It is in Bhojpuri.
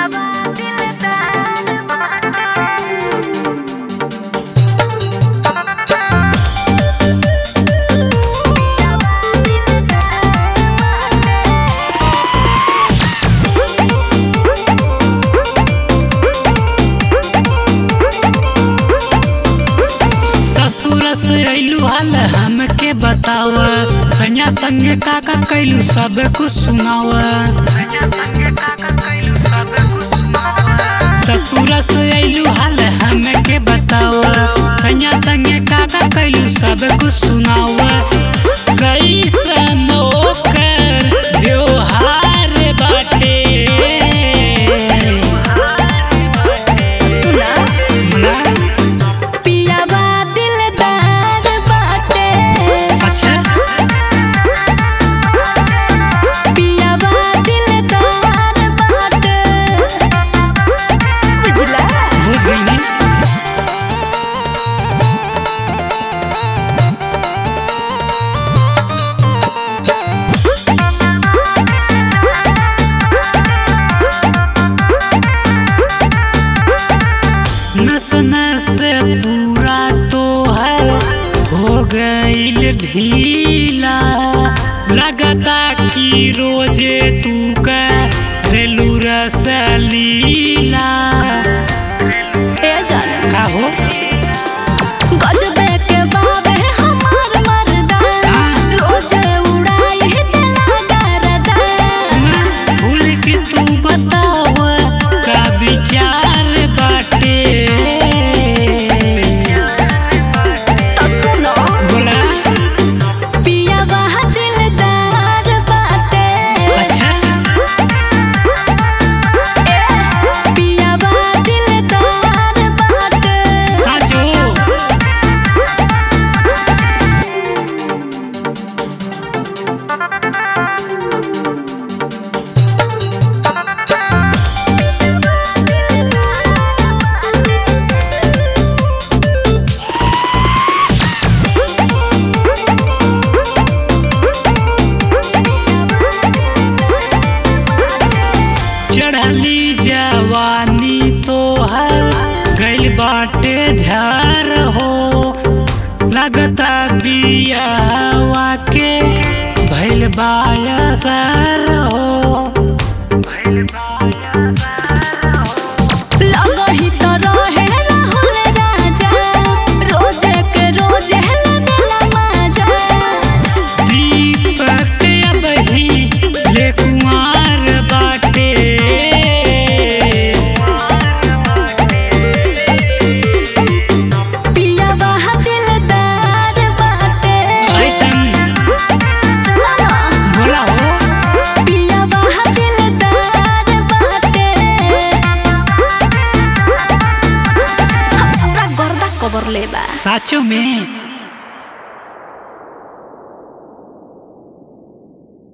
ससुर से अइलू हाल हमके बताव सैया संगे काका कैलू सब कुछ सुनाव ससुर से अइलू हाल हमके बताव सैया संगे काका कैलू सब कुछ सुनाव कैसन ओकर व्यवहार बाटे सुना ना? पियावा दिलदार बाटे अच्छा पियावा दिलदार बाटे बुझला बुझ गई नस नस पूरा तो है हो गईल ढीला लगता कि रोजे तू करेलू रसलीला ए जान का हो गजबे के बाबे हमार मर्दा हाँ। रोज उड़ाई दिला दरदा भूल के तू बताव का विचार बाटे तो सुनो बोला पियावा दिलदार बाटे अच्छा ए पियावा दिलदार बाटे साजो चढ़ली जवानी तो हर गइल बाटे झर हो लगता बियावा के भइल बायसर हो भइल बायसर हो लगही तो रहे राहुल राजा रोज के रोज लगला मजा दीपक अबही ले कुमार बाटे पियावा दिलदार बाटे ऐसन सुनो बोला हो पियावा दिलदार बाटे हमरा गर्दा कबर लेबा साचो में